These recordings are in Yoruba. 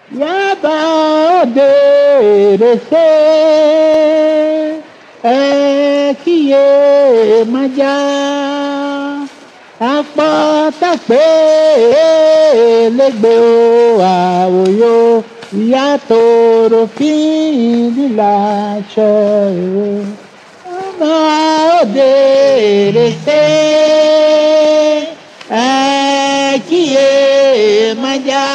yaba òde rèsé ẹ kíyè májá apọ́tàpẹ́ lẹ́gbẹ̀ẹ́ o àwòyó ìyá tòrò fín lílà aṣọ ìwé ọmọ òde rèsé ẹ kíyè májá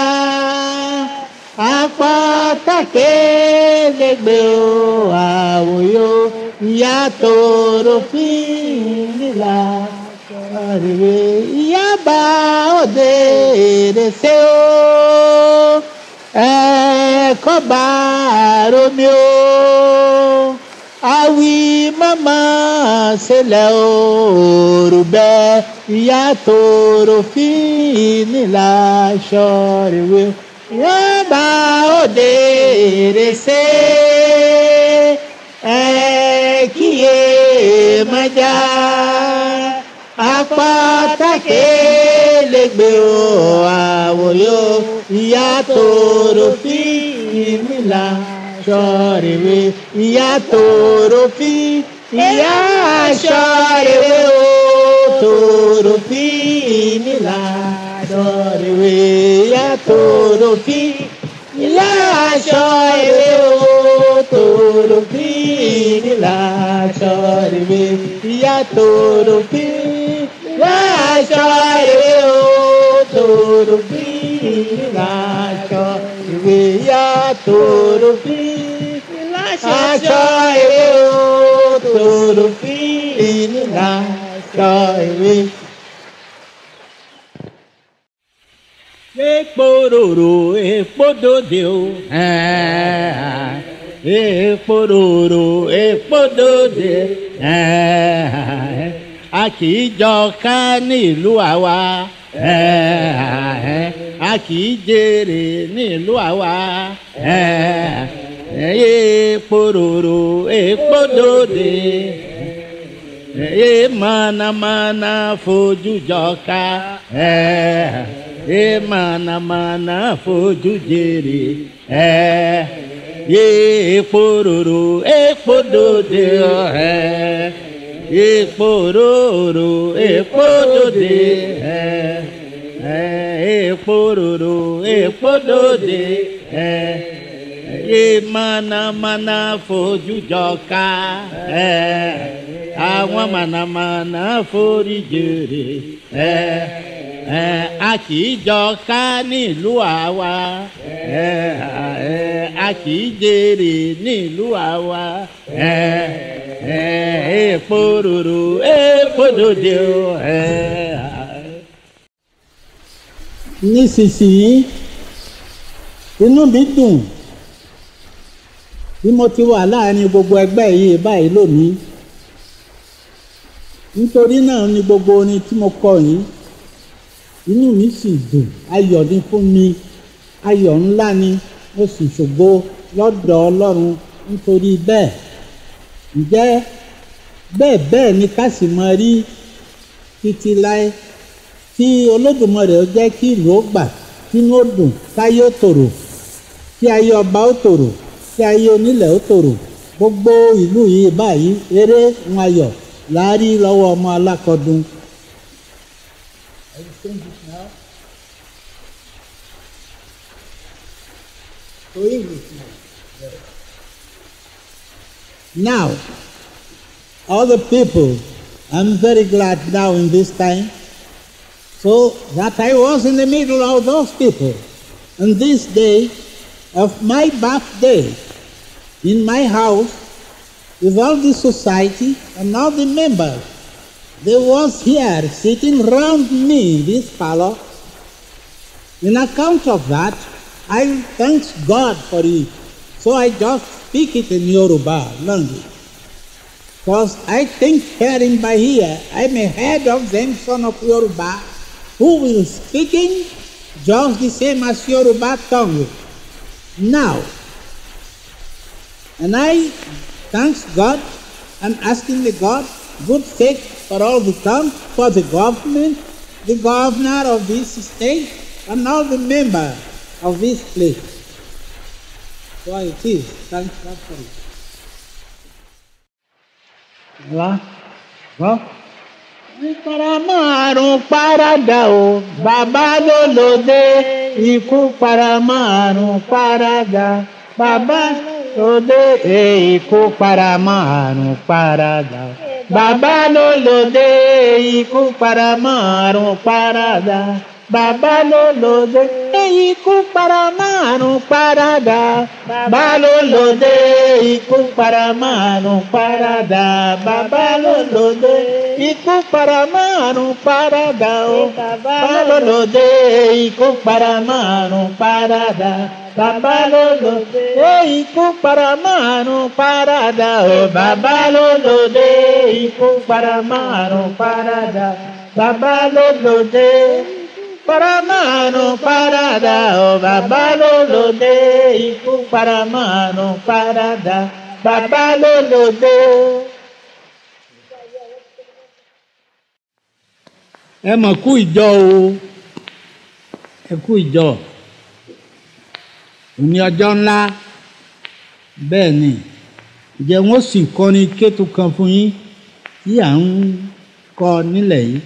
apọ́tàpẹ́ lẹ́gbẹ̀ẹ́ o àwòyó ìyá tòrò fín lílà aṣọ ìwé ìyá bá òde rèsé o ẹ̀kọ́ bá romi o awi mama sílẹ̀ o òrùbẹ́ ìyá tòrò fínìlà aṣọ rèwé ìyá bá òde rèsé ẹ kíyè májá apátákè lẹ́gbẹ̀ o àwòyó ìyá tòrò fi ìmìlà ṣọ́ọ̀rẹ̀wé ìyá tòrò fi ìyá ṣọ́ọ̀rẹ̀wé o tòrò fi ìmìlà ṣọ́ọ̀rẹ̀wé ìyá tòrò fi ìyá ṣọ́ọ̀rẹ̀wé o tòrò fi ìmìlà ṣọ́ọ̀rẹ̀wé ìyá tòrò fi láṣọ ìwé o tòrò bí láṣọ ìwé yá tòrò bí láṣọ ìwé o tòrò bí láṣọ ìwé. Epo ròrò epo dòde o. Epo ròrò epo dòde a kì í jọ ká nílùú àwa a kì í jèrè nílùú àwa epo ròrò epo dòde e mànàmáná fojú jọ ká e mànàmáná fojú jèrè epo ròrò epo dòde epo ròrò epo dòde epo ròrò epo dòde e mànàmáná fojú jọ ká àwọn mànàmáná forí jèrè a kì í jọ ká nílùú àwa a kì í jèrè nílùú àwa epo ròrò epo dòde o. nísinsìnyí inú mi dùn bí mo ti wà láàrin gbogbo ẹgbẹ́ yìí báyìí lónìí nítorí náà ni gbogbo orin tí mo kọ yìí inú mi sì dùn ayọ̀ ni fún mi ayọ̀ ńlá ni mo sì ṣògo lọ́dọ̀ ọlọ́run nítorí bẹ́ẹ̀ ǹjẹ́ bẹ́ẹ̀ bẹ́ẹ̀ ni ká sì máa rí títí láé tí olódùmarè ó jẹ́ kí ìlú ó gbà kínú ó dùn káyé ó tòrò kí ayé ọba ó tòrò kí ayé onílẹ̀ ó tòrò gbogbo ìlú yìí báyìí eré ń ayọ̀ láàrí lọ́wọ́ ọmọ alákọ̀ọ́dún. Now, all the people, I'm very glad now in this time, so that I was in the middle of those people. And this day of my birthday, in my house, with all the society and all the members, there was here sitting round me, this fellow. In account of that, I thank God for it. So I just speak it in Yoruba language. Because I think hearing by here, I'm a head of them son of Yoruba who will speaking just the same as Yoruba tongue. Now, and I thanks God and asking the God good faith for all the time, for the government, the governor of this state, and all the members of this place. Why it is. Thank God for it. Lá. Wọ́n. Ìparamọ́ àrùn paradà o, bàbá ló lòdì. Ikú paramọ́ àrùn paradà, bàbá lòdì. Ikú paramọ́ àrùn paradà. Bàbá ló lòdì. Ikú paramọ́ àrùn paradà. Bàbá ló lòdì. Ikú paramọ́ àrùn paradà. Bàbá ló lòdì. Ikú paramọ́ àrùn paradà. Bàbá ló lòdì. Ikú paramọ́ àrùn paradà o. Bàbá ló lòdì. Ikú paramọ́ àrùn paradà. Bàbá ló lòdì. Ikú paramọ́ àrùn paradà o. Bàbá ló lòdì. Ikú paramọ́ àrùn paradà. Bàbá ló lòdì. Paramano parada, oh bàbá ló lòdì. Ikú paramano parada, bàbá ló lòdì. ẹ mọ̀ kú ìjọ o ẹ kú ìjọ òní ọjọ́ ńlá bẹ́ẹ̀ ni ǹjẹ́ wọ́n sì kọrin kétu kan fún yín tí à ń kọ nílẹ̀ yìí.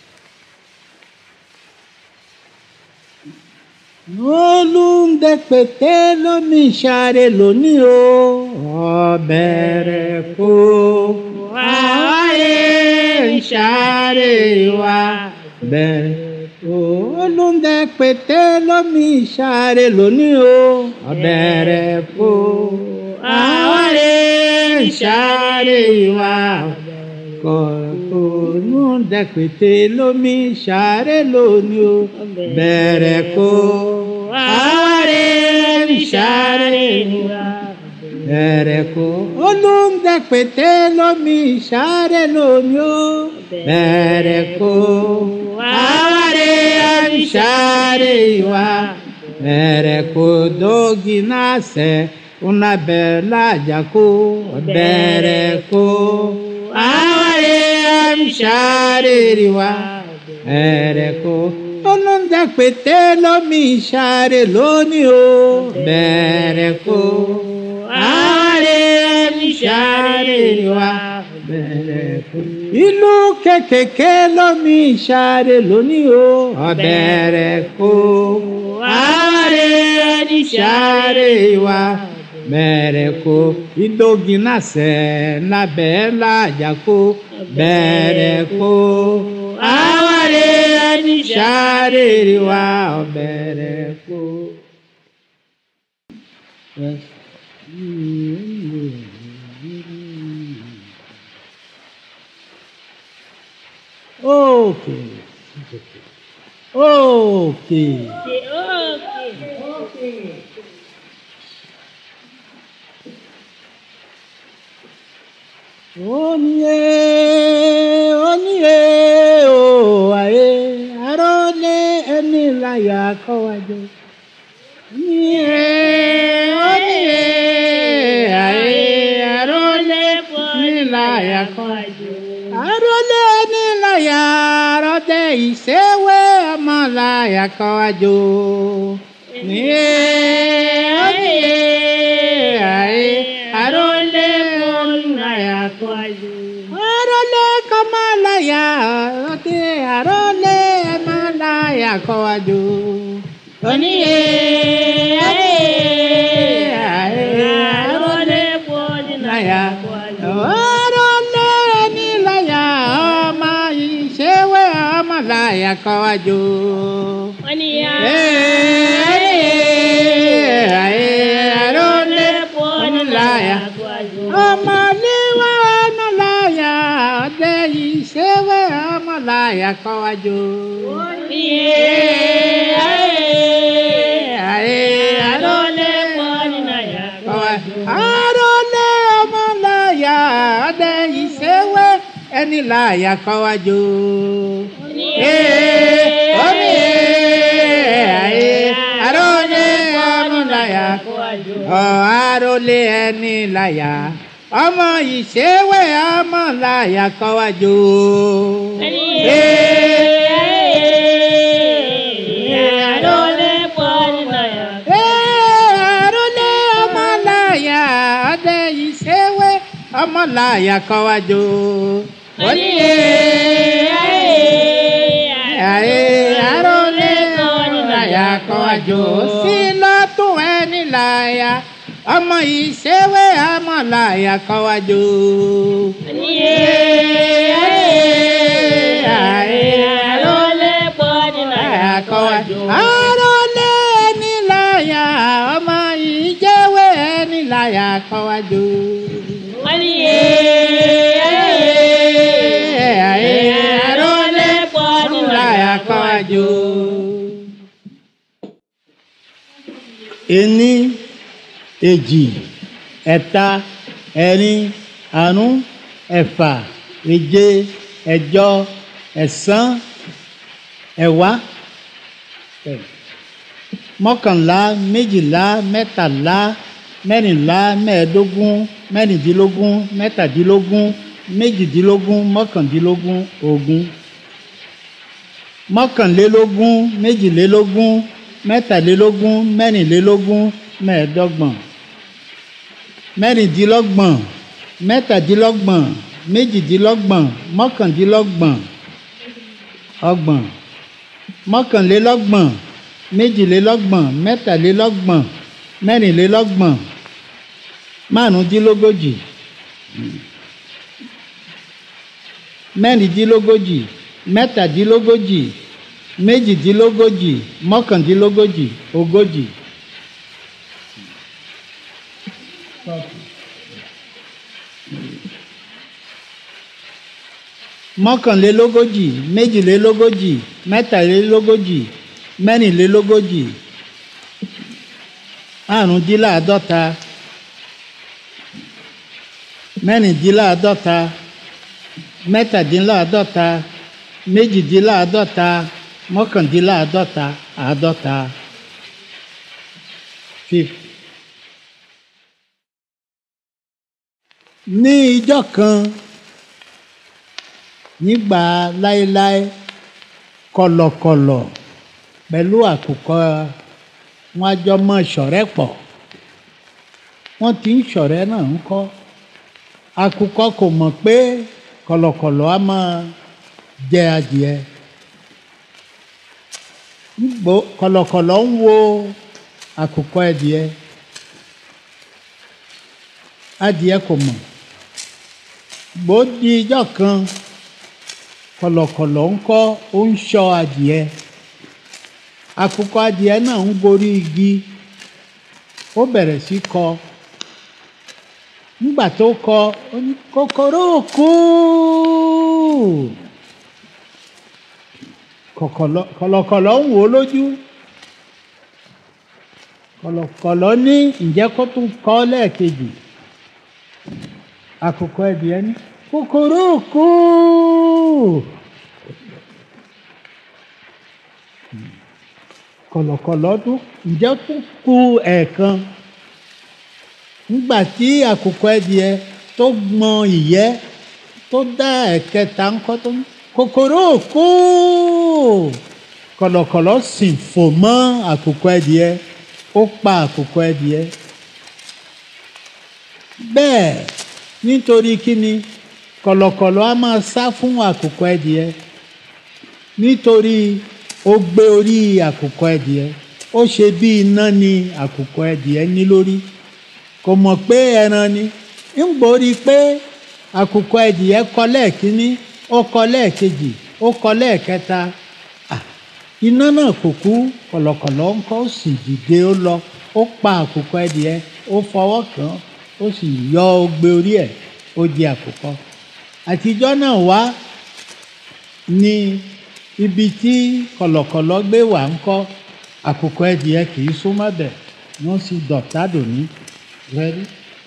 olùdẹ́pẹ̀tẹ́ lómi ṣàrẹ̀ lónìí o ọ̀bẹ̀rẹ̀ kó àwáyé ṣàrẹ̀ wa bẹ̀rẹ̀ kó olùdẹ́pẹ̀tẹ́ lómi ṣàrẹ̀ lónìí o ọ̀bẹ̀rẹ̀ kó àwáyé ṣàrẹ̀ wa kọ̀ọ̀nù dẹ́pẹ̀tẹ́ lómi ṣàrẹ̀ lónìí o bẹ̀rẹ̀ kó àwárí ṣàrẹ̀ wa bẹ̀rẹ̀ kó olùdẹ́pẹ̀tẹ́ lómi ṣàrẹ̀ lónìí o bẹ̀rẹ̀ kó àwárí ṣàrẹ̀ wa bẹ̀rẹ̀ kó dógi náà sẹ́ una bella jaco bẹ̀rẹ̀ kó àwárí ṣàrẹ̀ wa bẹ̀rẹ̀ kó olùdẹ́pẹ̀tẹ́ lómi ṣàrẹ̀ lónìí o bẹ̀rẹ̀ kó àwárí ṣàrẹ̀ wa bẹ̀rẹ̀ kó. ìlú kékèké lómi ṣàrẹ̀ lónìí o bẹ̀rẹ̀ kó àwárí ṣàrẹ̀ wa bẹ̀rẹ̀ kó ìdógínà sẹ̀ lábẹ́ làjàkó bẹ̀rẹ̀ kó àwárí ṣàrẹ̀ wa bẹ̀rẹ̀ kó. Okay. Okay. Oníye, oníye, o ayé, arọ́lé ẹni láyà kọ́wájú. Oníye, oníye, ayé, arọ́lé ẹni láyà kọ́wájú. Arọ́lé ẹni láyà, arọ́dẹ ìṣèwé ọmọ láyà kọ́wájú. Oníye, oníye, ayé, arọ́lé ẹni láyà kọ́wájú. Arọ́lé kọ́mọ́láyà, ọdẹ arọ́lé ẹ̀mọ́láyà kọ́wájú. Oníye, ayé, ayé, arọ́lé láyà. Arọ́lé ẹni láyà, ọmọ ìṣèwé ọmọ láyà kọ́wájú. Ọmọléwá ọmọláyà, ọdẹ ìṣèwé ọmọláyà kọ́wájú. Arọ́lé ọmọláyà, ọdẹ ìṣèwé ẹni láyà kọ́wájú. Omi arọ́lé ọmọláyà, arọ́lé ẹni láyà, ọmọ ìṣèwé ọmọláyà kọ́wájú. Arọ́lé ọmọláyà kọ́wájú. Oníye ayé arólé ọmọláyà kọ́wájú. sí lọ́tún ẹni láyà ọmọ ìṣèwé ọmọláyà kọ́wájú. Oníye arólé pọ́ni láyà kọ́wájú. arólé ẹni láyà ọmọ ìjẹ́wé ẹni láyà kọ́wájú. Oníye arólé pọ́ni láyà kọ́wájú. ení èjì ẹ̀ta ẹ̀rin àrún ẹ̀fà èje ẹ̀jọ ẹ̀sán ẹ̀wá mọ́kànlá méjìlá mẹ́tàlá mẹ́rìnlá mẹ́ẹ̀ẹ́dógún mẹ́rìndínlógún mẹ́tàdínlógún méjìdínlógún mọ́kàndínlógún ogún mọ́kànlélógún méjìlélógún mẹ́tàlélógún mẹ́rìnlélógún mẹ́ẹ̀ẹ́dọ́gbọ̀n mẹ́rìndínlọ́gbọ̀n mẹ́tàdínlọ́gbọ̀n méjìdínlọ́gbọ̀n mọ́kàndínlọ́gbọ̀n ọgbọ̀n mọ́kànlélọ́gbọ̀n méjìlélọ́gbọ̀n mẹ́tàlélọ́gbọ̀n mẹ́rìnlélọ́gbọ̀n márùndínlógójì mẹ́rìndínlógójì mẹ́tàdínlógójì méjìdínlógójì mọ́kàndínlógójì ogójì. mọ́kànlélógójì méjìlélógójì mẹ́tàlélógójì mẹ́rìnlélógójì àrùndínláàádọ́ta mẹ́rìndínláàádọ́ta mẹ́tàdínláàádọ́ta méjìdínláàádọ́ta mọ́kàndínláàádọ́ta àádọ́ta fifth. ní ijọ́ kan nígbà láéláé kọ̀lọ̀kọ̀lọ̀ pẹ̀lú àkùkọ wọn a jọ mọ ṣọ̀rẹ́ pọ̀ wọ́n ti ń ṣọ̀rẹ́ náà ń kọ́ àkùkọ kò mọ̀ pé kọ̀lọ̀kọ̀lọ̀ á máa jẹ adìẹ gbò kọ̀lọ̀kọ̀lọ̀ ń wo àkùkọ adìẹ adìẹ kò mọ̀ gbò di ijọ́ kan kọ̀lọ̀kọ̀lọ̀ ń kọ́ ó ń ṣọ́ adìẹ àkùkọ adìẹ náà ń gorí igi ó bẹ̀rẹ̀ sí kọ nígbà tó kọ ó ní kòkòrò kú kọ̀kọ̀lọ̀ kọ̀lọ̀kọ̀lọ̀ ń wò ó lójú kọ̀lọ̀kọ̀lọ̀ ní ǹjẹ́ kó tún kọ́ lẹ́ẹ̀kejì àkùkọ adìẹ ní kòkòrò kú kọ̀lọ̀kọ̀lọ̀ tún ǹjẹ́ tún kù ẹ̀ẹ̀kan nígbà tí àkùkọ adìẹ tó gbọn ìyẹ́ tó dá ẹ̀kẹta ńkọ́ tó ní kòkòrò kú kọ̀lọ̀kọ̀lọ̀ sì fò mọ́ àkùkọ adìẹ ó pa àkùkọ adìẹ bẹ́ẹ̀ nítorí kíni kọ̀lọ̀kọ̀lọ̀ á máa sá fún àkùkọ adìẹ nítorí ó gbé orí àkùkọ adìẹ ó ṣe bí iná ni àkùkọ adìẹ ní lórí kò mọ̀ pé ẹran ni ń gbórí pé àkùkọ adìẹ kọ lẹ́ẹ̀kínní ó kọ lẹ́ẹ̀kejì ó kọ lẹ́ẹ̀kẹta Ah, iná náà kò kú kọ̀lọ̀kọ̀lọ̀ ń kọ́ ó sì dìde ó lọ ó pa àkùkọ adìẹ ó fọwọ́ kàn án ó sì yọ ogbe orí ẹ̀ ó di àkùkọ àtijọ́ náà wá ní ibi tí kọ̀lọ̀kọ̀lọ̀ gbé wà ń kọ́ àkùkọ adìẹ kì í súnmọ́ bẹ̀ wọ́n sì dọ̀tá dòní rẹ́rí.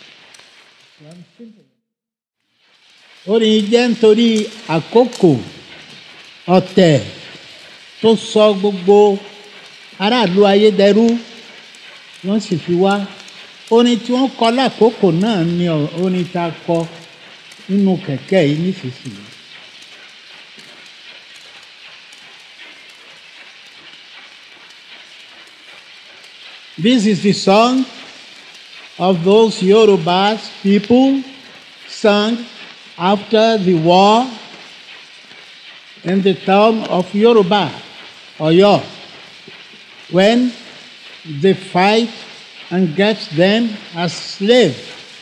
orin jẹ́ nítorí àkókò ọ̀tẹ̀ tó sọ gbogbo aráàlú ayédẹrú wọ́n sì fi wá orin tí wọ́n kọ lákòókò náà ni orin tá a kọ nínú kẹ̀kẹ́ yìí nísinsìnyí. This is the song of those Yorubas people sung after the war in the town of Yoruba or Yo when they fight and get them as slaves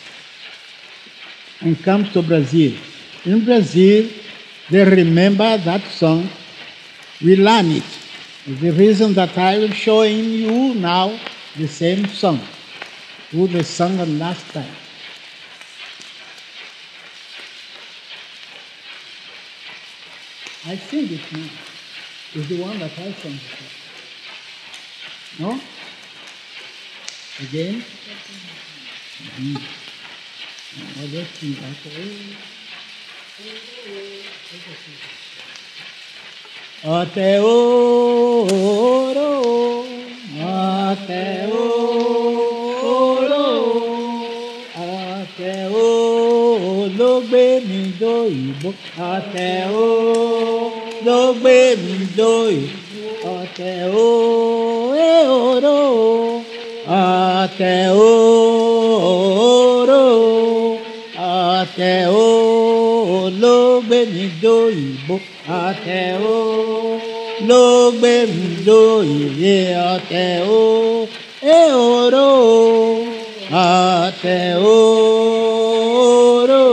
and comes to Brazil. In Brazil, they remember that song. We learn it. The reason that I will showing you now the same song, who they sung it last time. I sing it now. It's the one that I sang before. No? Again? Mhm. Oh, let's sing that. Ọ̀tẹ̀ ooo, ọ̀tẹ̀ ooo, ọ̀tẹ̀ ooo ló gbé mi dóyìnbó. Ọ̀tẹ̀ ooo ló gbé mi dóyìnbó. Ọ̀tẹ̀ ooo, ọ̀tẹ̀ ooo, ọ̀tẹ̀ ooo ló gbé mi dóyìnbó. Ọ̀tẹ̀ ooo ló gbé mi dóyìnbó. Ọ̀tẹ̀ ooo, ọ̀tẹ̀ ooo.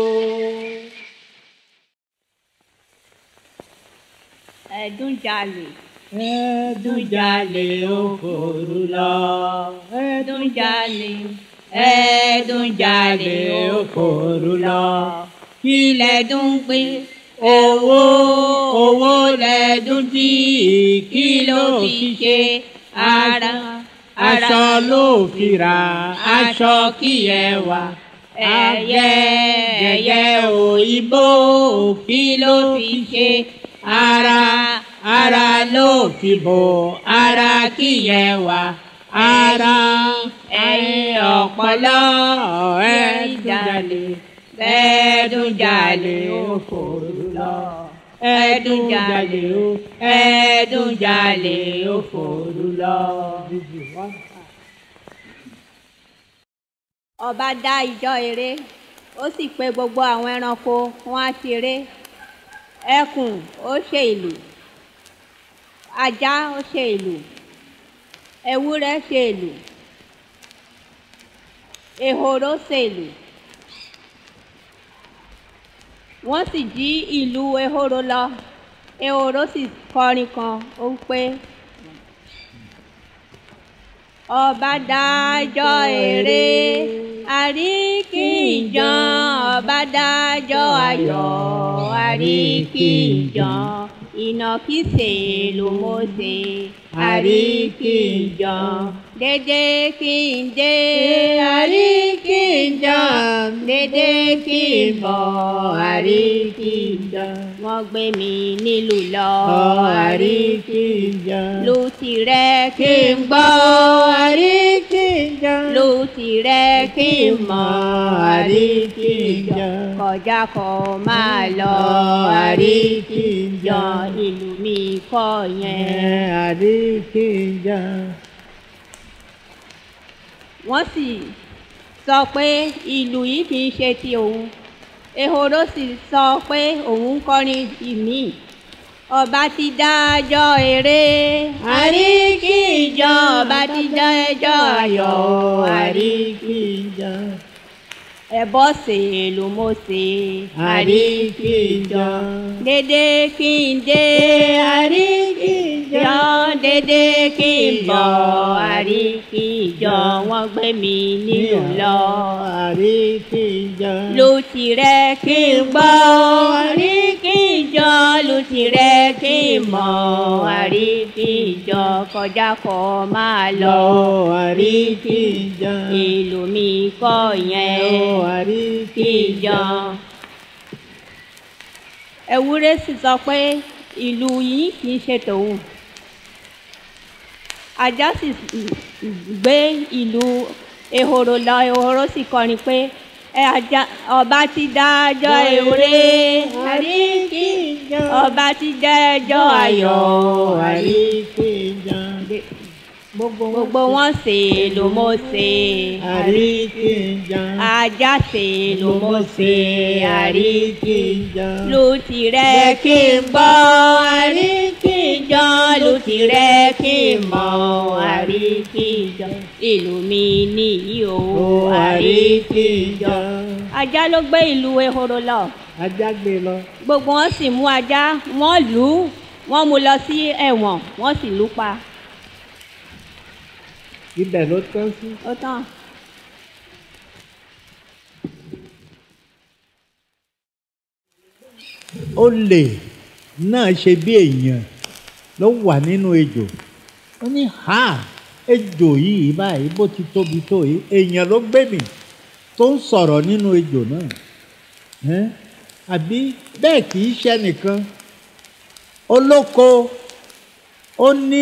ẹ̀dúnjalè Ẹ̀dùnjalè òfòrú lọ. ẹ̀dúnjalè ẹ̀dúnjalè òfòrú lọ kí lẹ́dún pé owó owó lẹ́dún tí kí ló fi ṣe ara Aṣọ ló fi ra aṣọ kí ẹ wà ẹyẹ ẹyẹ òyìnbó kí ló fi ṣe ara ara ló fi bò ara kí ẹ wà ara ẹyin ọpọlọ ẹdúnjalè ẹdúnjalè òfòrú lọ ẹdúnjalè ẹdúnjalè òfòrú lọ. ọba dá ìjọ eré ó sì pe gbogbo àwọn ẹranko wọn á ṣeré ẹkùn ó ṣe ìlù ajá ó ṣe ìlù ewúrẹ́ ṣe ìlù ehoro ṣe ìlù wọ́n sì jí ìlù ehoro lọ ehoro sì kọrin kan ó ń pé ọba dájọ́ eré àríkìjàn ọba dájọ́ ayọ̀ àríkìjàn ìnàkísè ló mọ̀ọ́sẹ̀ àríkìjàn dédé kí n dé àríkìjàn dédé kí n bọ̀ àríkìjàn wọ́n gbé mi nílùú lọ àríkìjà. lu tirẹ̀ kí n gbọ́ àríkìjà. lu tirẹ̀ kí n mọ̀ àríkìjà. kọjá kọ máa lọ àríkìjà. ìlú mi kọ́ yẹn. àríkìjà. wọ́n sì sọ pé ìlú yìí kì í ṣe ti òun ehoro sì sọ pé òun ń kọrin ìmí ọba ti dájọ́ eré àríkìjọ ọba ti dájọ́ ayọ̀ àríkìjà. ẹbọ ṣe ló mọ ṣe àríkìjà. dédé kí n dé àríkìjọ dédé kí n bọ̀ àríkìjọ wọ́n gbé mi nílùú lọ àríkìjà. lu tirẹ̀ kí n gbọ́ àríkìjọ lu tirẹ̀ kí n mọ̀ àríkìjọ kọjá kọ máa lọ àríkìjà. ìlú mi kọ́ yẹn àríkìjà. ìjọ. ewúrẹ́ sì sọ pé ìlú yìí kì í ṣe tòun ajá sì gbé ìlú ehoro lọ ehoro sì kọrin pé ẹ ajá ọba ti dájọ́ ewúrẹ́ àríkìjà. ọba ti dájọ́ ayọ̀ àríkìjà. gbogbo wọn ṣe ló mọ ṣe àríkìnjà ajá ṣe ló mọ ṣe àrí àríkìnjà ló ti rẹ kí n gbọ́ àríkìjọ́ ló ti rẹ kí n mọ̀ àríkìjọ́ ìlú mi nìyí o ó àríkìnjà ajá ló gbé ìlú ehoro lọ ajá gbé lọ gbogbo wọn sì mú ajá wọn lù ú wọn mú lọ sí ẹ̀wọ̀n wọn sì lù ú pa ibẹ̀ ló tán sí. ó tán. olè náà ṣe bí èèyàn ló wà nínú ejò ó ní ha ejò yìí báyìí bó ti tóbi tó yìí èèyàn ló gbé mi tó ń sọ̀rọ̀ nínú ejò náà ẹ́n àbí bẹ́ẹ̀ kì í ṣe nìkan olóko ó ní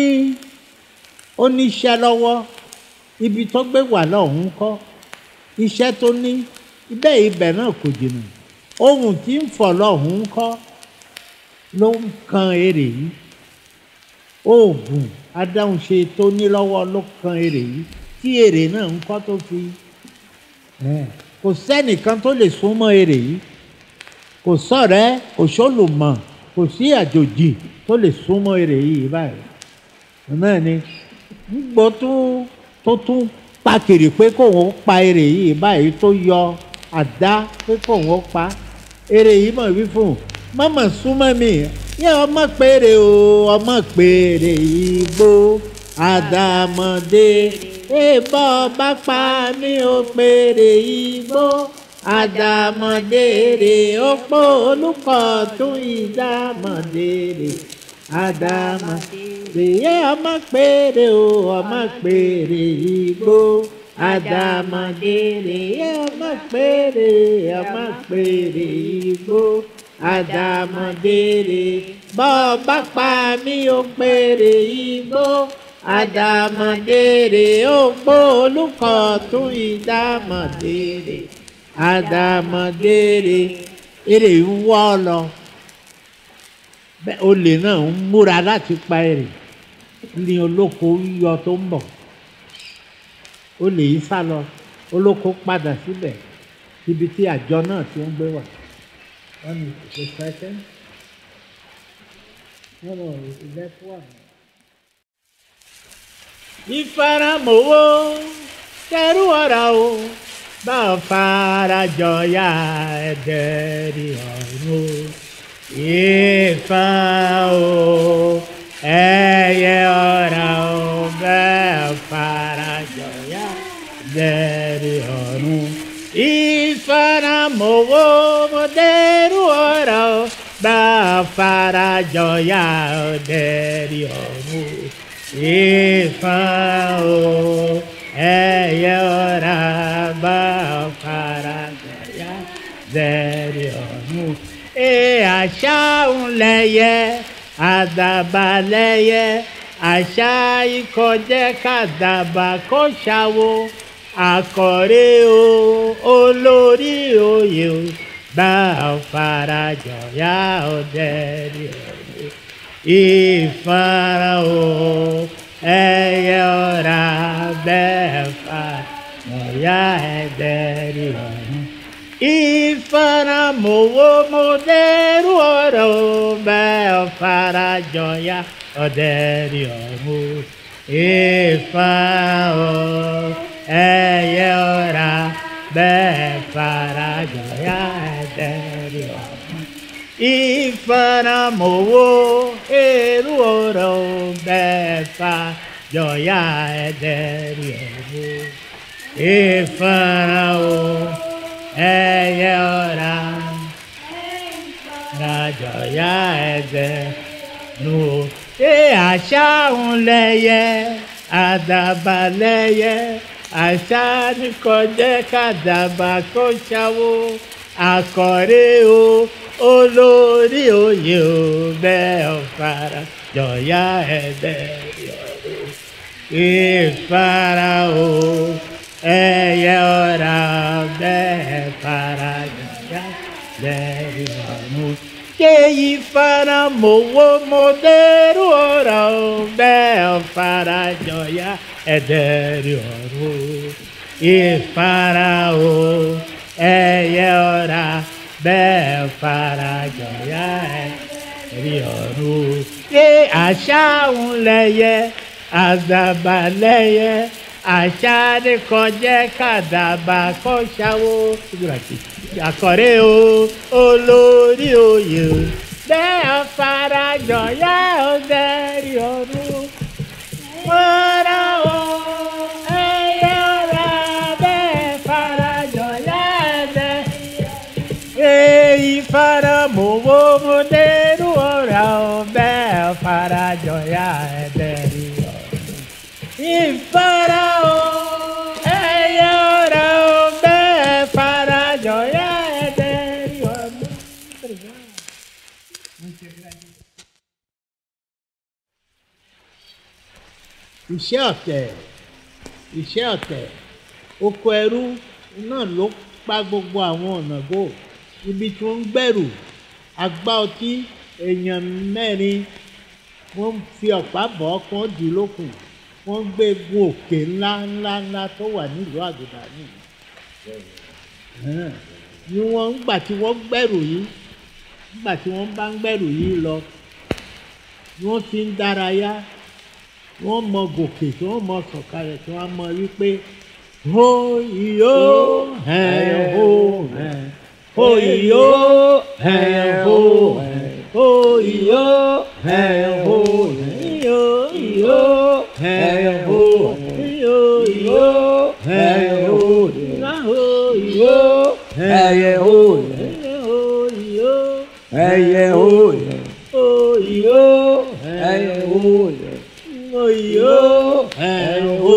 ó ní iṣẹ́ lọ́wọ́ ibi tó gbé wà lọ́hùn-ún kọ́ iṣẹ́ tó ní ibẹ̀ ibẹ̀ náà kò jìnnà ohun tí ń fọ̀ lọ́hùn-ún kọ́ ló ń kan èrè yìí oògùn adáhunṣe tó ní lọ́wọ́ ló kan èrè yìí tí èrè náà ń kọ́ tó fi ẹ̀, kò sẹ́nìkan tó lè súnmọ́ èrè yìí kò sọ̀rẹ́ kò sólùmọ̀ kò sí àjòjì tó lè súnmọ́ èrè yìí báyìí náà ni gbogbo tó tó tún pàkìrì pé kóun pa èrè yìí báyìí tó yọ àdá pé kóun pa èrè yìí mọ̀ wí fún un mọ́mọ́ súnmọ́ mi yẹ ọmọ péré o ọmọ péré igbó àdàmọ̀dé èèbọ̀ bá pa mí o péré igbó àdàmọ̀dé rè ó pọ̀ olùkọ́ tún ìdàmọ̀dé rè àdàmọ̀dé yẹ ọmọ péré o ọmọ péré igbó àdàmọ̀dé rè yẹ ọmọ péré ọmọ péré igbó àdàmọ̀dèrè bọ́ bá pa mí ó péré igbó àdàmọ̀dèrè ó gbó olùkọ́ tún ìdàmọ̀dèrè àdàmọ̀dèrè èrè ń wọ́ ọ lọ bẹ́ẹ̀ olè náà ń múra láti pa èrè ní olóko yíyọ tó ń bọ̀ olè yìí sá lọ olóko padà síbẹ̀ ibi tí àjọ náà ti ń gbé wà. One is the second. No, no, that's one. Ìfaramọ́wọ́ kẹrù ọ̀rọ̀ o bá a fara jọyà ẹ̀dẹ̀rì ọ̀run o. Ìfà o ẹyẹ ọ̀rọ̀ o bá a fara jọyà ẹ̀dẹ̀rì ọ̀run. Ìfaramọ́wọ́ mọ̀dẹ́rù ọ̀rọ̀ o bá a fara jọyà ẹ̀dẹ̀rì ọ̀run o ìfà o ẹyẹ ọ̀rá bá fara gbẹ̀yà zẹ̀rẹ̀ ọ̀run. ẹ àṣà ń lẹyẹ àdàbà lẹyẹ àṣà ìkọjẹ́ kàdàbà kó ṣàwo àkọ́rẹ́ o olórí oyè o bá fara jọyà ọ̀dẹ́rẹ̀ ọ̀run ìfara o ẹyẹ ọ̀rá bẹ́ẹ̀ fa ọ̀yá ẹ̀dẹ̀rì ọ̀run. ìfara mowó mo dẹ́rù ọ̀rọ̀ o bẹ́ẹ̀ fara jọyà ọ̀dẹ̀rì ọ̀run. ìfara o ẹyẹ ọ̀rá bẹ́ẹ̀ fara jọyà ẹ̀dẹ̀rì ọ̀run ìfaramowó èrú ọ̀rọ̀ bẹ́ẹ̀fà jọ̀yà ẹ̀dẹ̀rì ọ̀rọ̀ ìfarao ẹ̀yẹ ọ̀rá rajọ̀yà ẹ̀dẹ̀ nù ṣé àṣà ń lẹ́yẹ àdàbà lẹ́yẹ àṣà ní kọjẹ́ kàdàbà kó ṣàwó àkọ́rẹ́ o olórí oyè o bẹ́ẹ̀ ọ̀fara jọ̀yà ẹ̀dẹ̀ yọ̀rọ̀ ìfara o ẹ̀yẹ ọ̀rá bẹ́ẹ̀ fara jọ̀yà ẹ̀dẹ̀ yọ̀rọ̀ kéyí fara mowó mo dẹ́rù ọ̀rọ̀ bẹ́ẹ̀ fara jọ̀yà ẹ̀dẹ̀rù ọ̀rọ̀ ìfara o ẹ̀yẹ ọ̀rà bẹ́ẹ̀ fara jọ̀yà ẹ̀dẹ̀rù ọ̀rọ̀ ṣé àṣà ń lẹ́yẹ àdàbà lẹ́yẹ àṣà ni kọjá kàdàbà kọ́ ṣàwó àkọ́rẹ́ o olórí oyè o bẹ́ẹ̀ farajọ yá o dẹ́rì ọdún mọ́ra o ẹyẹ ọ̀rá bẹ́ẹ̀ farajọ yá ẹ̀dẹ́ èyí faramowó mo dẹ́rù ọ̀rá o bẹ́ẹ̀ farajọ yá ẹ̀dẹ́rì ọdún ìfara o ẹyẹ ọ̀rá o bẹ́ẹ̀ farajọ yá ẹ̀dẹ́rì ọdún. iṣẹ́ ọ̀tẹ̀ iṣẹ́ ọ̀tẹ̀ oko ẹrú náà ló pa gbogbo àwọn ọ̀nà gò ibi tí wọ́n ń gbẹ̀rù agbá ọtí èèyàn mẹ́rin wọ́n fi ọ̀pá bọ̀ ọ́ kí wọ́n dì í lókun wọ́n gbé gun òkè ńlá ńlá ńlá tó wà nílùú àgùdà nìyí ni wọ́n ń gbà tí wọ́n gbẹ̀rù yìí nígbà tí wọ́n bá ń gbẹ̀rù yìí lọ ni wọ́n fi ń dárayá wọ́n mọ gòkè tí wọ́n mọ sọ̀kalẹ̀ tí wọ́n mọ wípé ho iyo ẹ̀ ho ẹ̀ ho iyo ẹ̀ ho ẹ̀ ho iyo ẹ̀ ho ẹ̀ iyo iyo ẹ̀ ho ẹ̀ iyo iyo ẹ̀ ho ẹ̀ ho iyo ẹyẹ òòyẹ ho iyo ẹyẹ òòyẹ ho iyo ẹyẹ òòyẹ Oyo ẹ̀rọ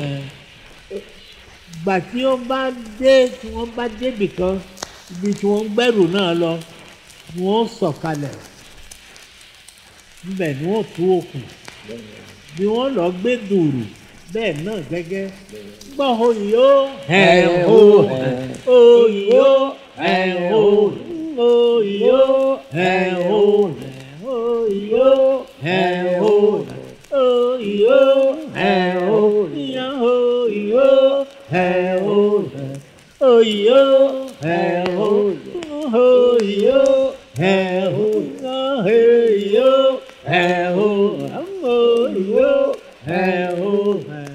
gbà tí wọ́n bá dé tí wọ́n bá débì kan ibi tí wọ́n ń gbẹ́rù náà lọ ni wọ́n sọ̀kalẹ̀ níbẹ̀ ni wọ́n tú òkun bí wọ́n lọ gbé dùrù bẹ́ẹ̀ náà gẹ́gẹ́ gbọ́ oyo ẹ̀rọ oyo ẹ̀rọ oyo ẹ̀rọ oyo ẹ̀rọ oh yo hey oh yo yo hey oh oh yo hey oh oh yo hey oh hey yo hey oh oh yo hey oh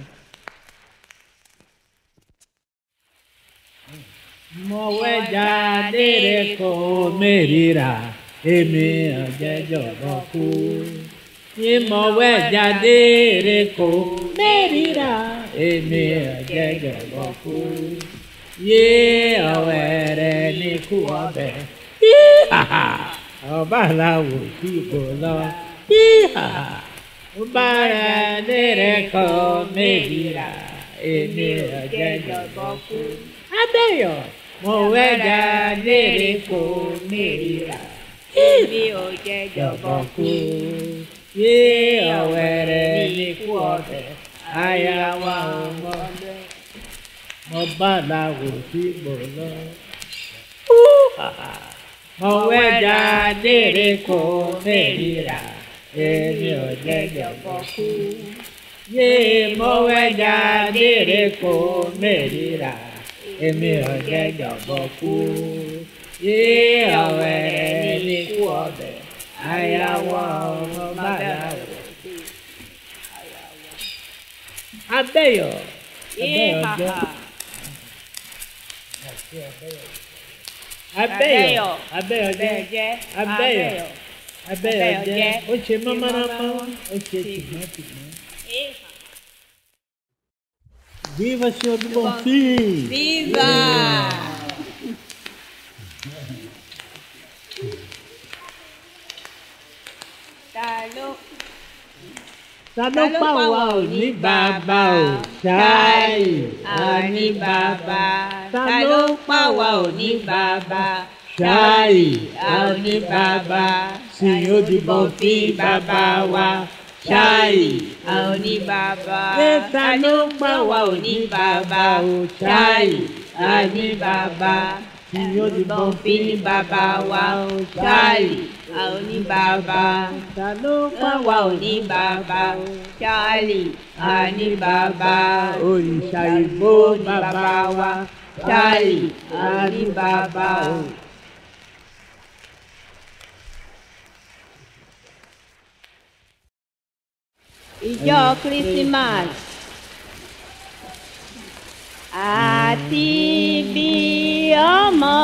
mo wẹ́ jáde rẹ̀ kó mẹ́rìíra èmi ọ̀jẹ̀jọ̀ kú ìmọ̀wé jáde rẹ̀ kó mẹ́rìíra èmi ọ̀jẹ̀jọ̀gbọ́ kú yé ọ̀wẹ́ rẹ̀ ní kú ọbẹ̀ ọba aláwọ̀ tí kò lọ ọba rẹ̀ rẹ̀ kó mẹ́rìíra èmi ọ̀jẹ̀jọ̀gbọ́ kú abẹ́yọ̀ mọ̀wé jáde rẹ̀ kó mẹ́rìíra èmi ò jẹ́ jọ̀bọ̀ kú yé ọ̀wẹ́rẹ́ ní kú ọ̀tẹ̀ aya wa ọmọ mo bá làwò tí mo lọ. mo wẹ́ jáde rẹ̀ kó mẹ́rìíra èmi ò jẹ́ jọ̀bọ̀ kú. yé mo wẹ́ jáde rẹ̀ kó mẹ́rìíra èmi ò jẹ́ jọ̀bọ̀ kú. yé ọ̀wẹ́rẹ́ ní kú ọ̀tẹ̀ aya wa ọmọ bá làwò. Abẹ́yọ̀. Abẹ́yọ̀ jẹ́. Abẹ́yọ̀. Abẹ́yọ̀ jẹ́. Abẹ́yọ̀. Abẹ́yọ̀ jẹ́. Ó ṣe mọ́mọ́rámọ́. Ó ṣe tìmọ́tìmọ́. Viva Senhor do Bom Fim! Viva! Ta ló Ta ló pa wá ò ní bàbá ò ṣáì àní bàbá? Ta ló pa wá ò ní bàbá? ṣáì àní bàbá. sì ó di bọ̀ fí bàbá wa ṣáì. àní bàbá. Ṣé ta ló pa wá ò ní bàbá? ò ṣáì àní bàbá. ẹ̀rùbọ̀n fi ní bàbá wa ṣáàlì a ò ní bàbá ta ló pa wa ò ní bàbá ṣáàlì a ní bàbá òrìṣà ìgbó bàbá wa ṣáàlì a ní bàbá o. ìjọ christmas àti bí ọmọ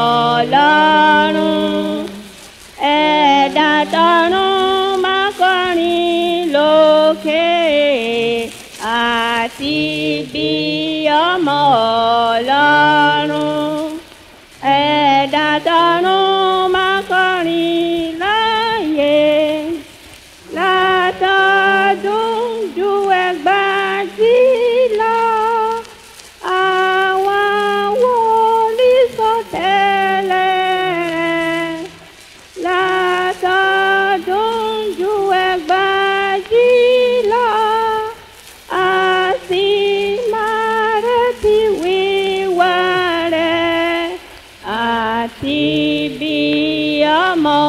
ọlọ́run ẹ̀dá tọ̀run máa kọrin lókè àti bí ọmọ ọlọ́run ẹ̀dá tọ̀run máa kọrin láàyè látọdún ju ẹgbàájì lọ àwọn wòlíì sọtẹ́lẹ̀ látọdún ju ẹgbàájì lọ a sì máa retí wíwá rẹ̀ àti bí ọmọ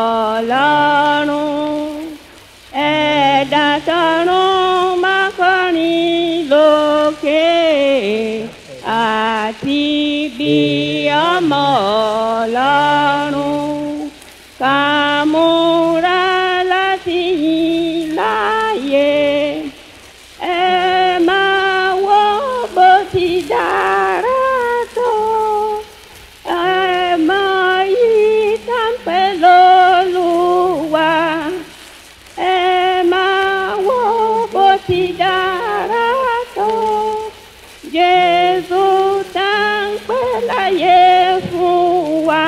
ọlọ́run ẹ̀dá tọ̀run máa kọrin lókè àti bí ọmọ ọlọ́run ká múra láti yìn láàyè ẹ máa wo bó ti dára tó ẹ máa yí tàǹpẹ̀ lólúwa ẹ máa wo bó ti dára tó jésù tàǹpẹ̀ láyé fún wa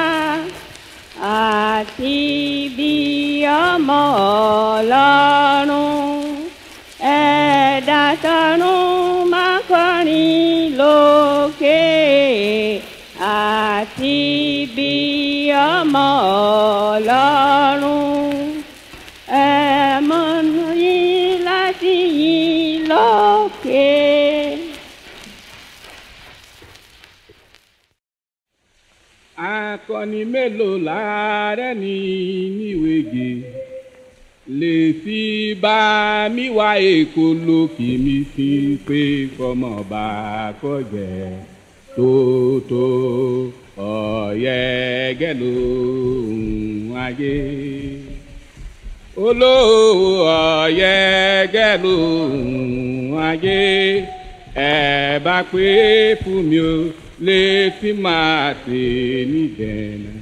àti bí ọmọ ọlọ́run ẹ̀dá tọ̀run máa kọrin lókè àti bí ọmọ ọlọ́run ẹ̀mọ́nù yín láti yìn lókè. akọni mélòó láàárẹ̀ ní níwèé lè fi bá mi wá èkó lókè mi fi pé fọmọ bá kọjẹ tótó ọ̀yẹ́gẹ́ lóhùn ayé olówó ọ̀yẹ́gẹ́ lóhùn ayé ẹ bá pé fún mi o lè fi máa tè ní dẹ̀nà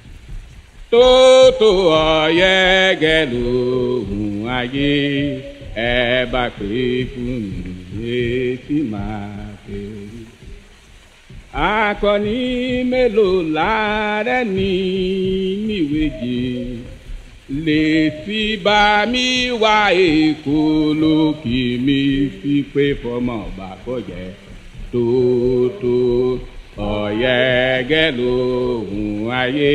tótó ọ̀yẹ́gẹ́ lóhùn ayé ẹ bá pé fún mi lè fi máa tè ní. akọni mélòó láàárẹ̀ ní níwèjì lè fi bá mi wá èkó lókè mi fi pé fọmọ bàkọjẹ tótó ọ̀yẹ́gẹ́ lóhùn ayé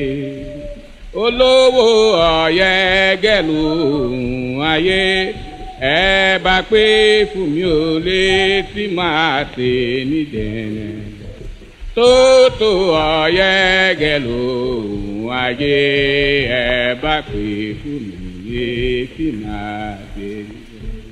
olówó ọ̀yẹ́gẹ́ lóhùn ayé ẹ bá pé fún mi ò lè tí máa tè ní dẹ̀nẹ̀ tótó ọ̀yẹ́gẹ́ lóhùn ayé ẹ bá pé fún mi lè tí máa tè ní dẹ̀nẹ̀.